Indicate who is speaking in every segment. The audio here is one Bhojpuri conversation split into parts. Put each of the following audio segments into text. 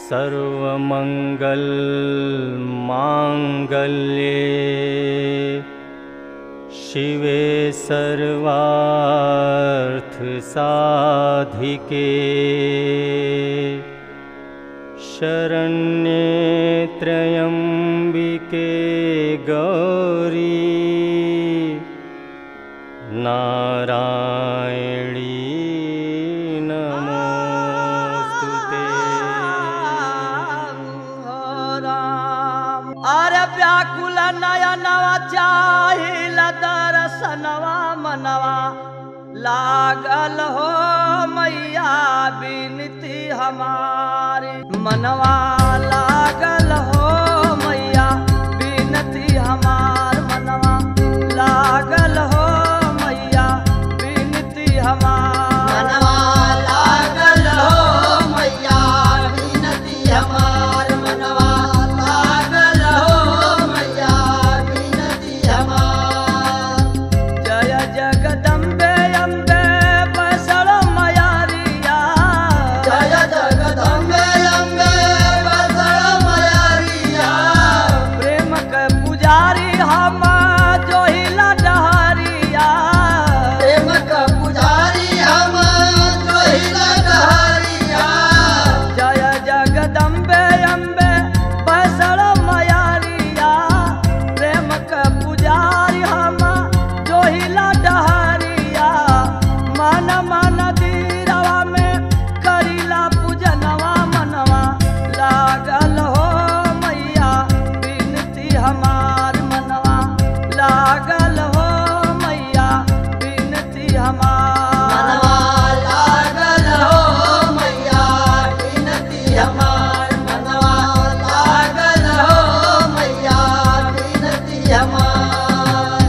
Speaker 1: सर्वमङ्गलमाङ्गल्ये शिवे सर्वार्थसाधिके शरण्ये त्र्यम्बिके गौरी नारायणी नमोऽस्तु ते
Speaker 2: अरे व्याकुल नयनवा चाहिल दर्शनवा मनवा लागल हो मैया बिनती हमारी मनवा लागल हो मैया बिनती हमार मनवा लागल हो मैया बिनती हमार
Speaker 3: मनवा लागल हो मैया बिनती हमार मनवा लागल हो मैया बिनती हमार
Speaker 2: जय जगदम्बे अम्बे बसर मयारिया
Speaker 3: जय जगदम्बे अम्बे बसर मयारिया
Speaker 2: प्रेम के पुजारी हम जोहिला डहरिया
Speaker 3: प्रेम का पुजारी हम जोहिला डहरिया
Speaker 2: जय जगदम्बे अम्बे बसर मयारिया प्रेम के पुजारी हम जोहिला डहरिया मन मन दीरवा में करीला पूजनवा मनवा लागल हो मैया बिनती हमार मनवा लागल हो मैया बिनती हमार
Speaker 3: मनवा लागल हो मैया बिनती हमार मनवा लागल हो मैया बिनती हमार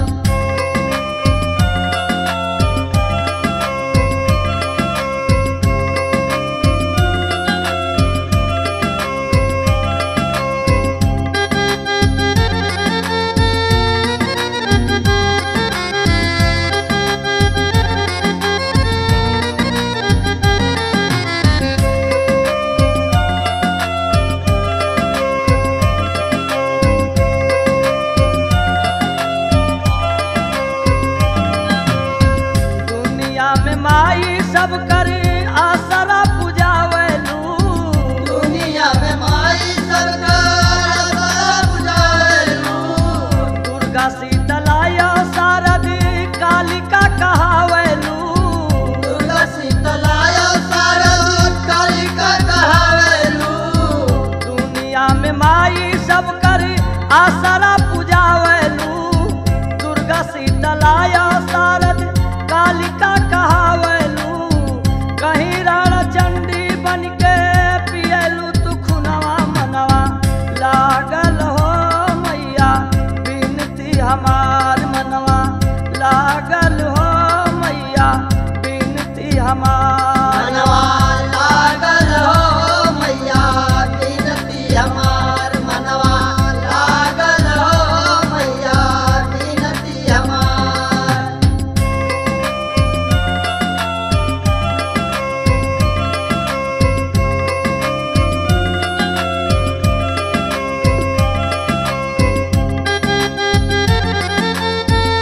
Speaker 2: दुनिया में माई सब करे आसरा पुजावलू
Speaker 3: दुनिया में माई सरकार बुझाएलू
Speaker 2: दुर्गा शीतलाया शारदी कालिका कहावलू
Speaker 3: दुर्गा शीतलाया शारद कालिका कहावेलू
Speaker 2: दुनिया में माई सब करे आसरा पुजावलू दुर्गा शीतलाया शारद कालिका कहावलू कहीं रण चंडी बन के पियलू तू खुनवा मनवा लागल हो मैया बिनती हमार मनवा लागल हो मैया बिनती हमार
Speaker 3: मनवा लागल हो मैया बिनती हमार मनवा लागल हो मैया बिनती हमार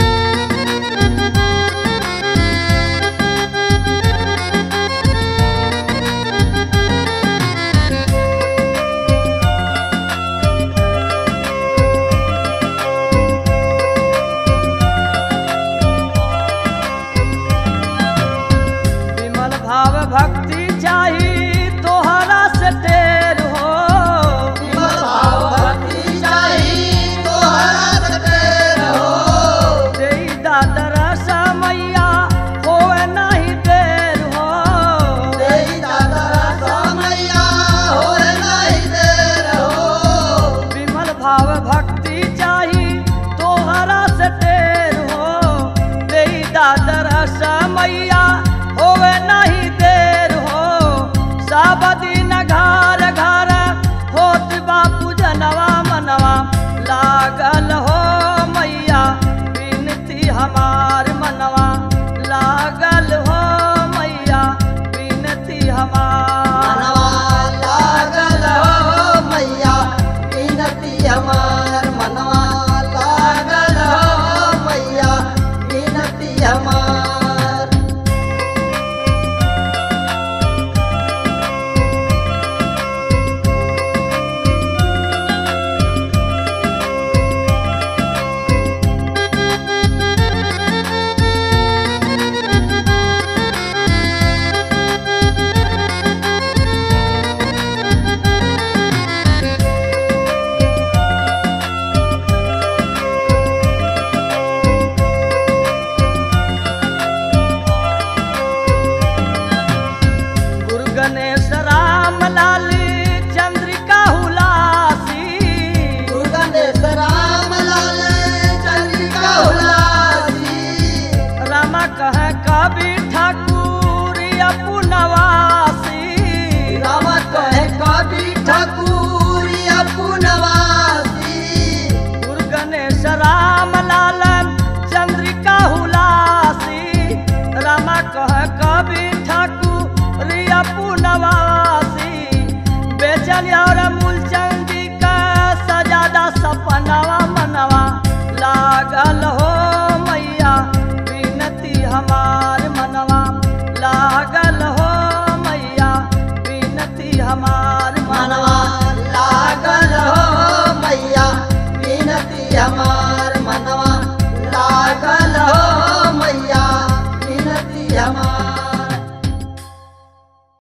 Speaker 2: जय मनवा लागल